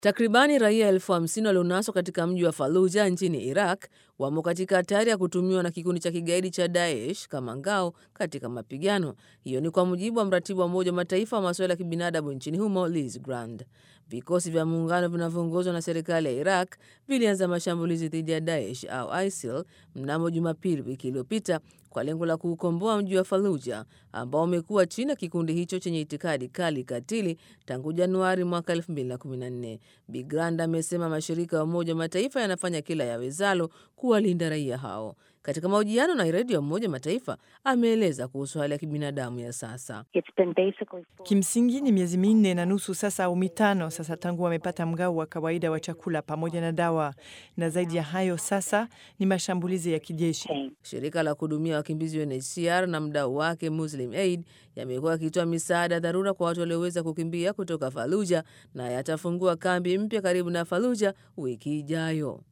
Takribani raia elfu hamsini walionaswa katika mji wa Faluja nchini Iraq wamo katika hatari ya kutumiwa na kikundi cha kigaidi cha Daesh kama ngao katika mapigano. Hiyo ni kwa mujibu wa mratibu wa Umoja wa Mataifa wa masuala ya kibinadamu nchini humo Liz Grand. Vikosi vya muungano vinavyoongozwa na serikali ya Iraq vilianza mashambulizi dhidi ya Daesh au ISIL mnamo Jumapili wiki iliyopita kwa lengo la kuukomboa mji wa Faluja ambao umekuwa chini ya kikundi hicho chenye itikadi kali katili tangu Januari mwaka 2014. Bigrand amesema mashirika ya Umoja wa Mataifa yanafanya kila yawezalo kuwalinda raia hao. Katika mahojiano na redio ya Umoja wa Mataifa ameeleza kuhusu hali ya kibinadamu ya sasa. Kimsingi ni miezi minne na nusu sasa au mitano sasa tangu wamepata mgao wa kawaida wa chakula pamoja na dawa, na zaidi ya hayo sasa ni mashambulizi ya kijeshi. Shirika la kuhudumia wakimbizi UNHCR na mdau wake Muslim Aid yamekuwa yakitoa misaada dharura kwa watu walioweza kukimbia kutoka Faluja na yatafungua kambi mpya karibu na Faluja wiki ijayo.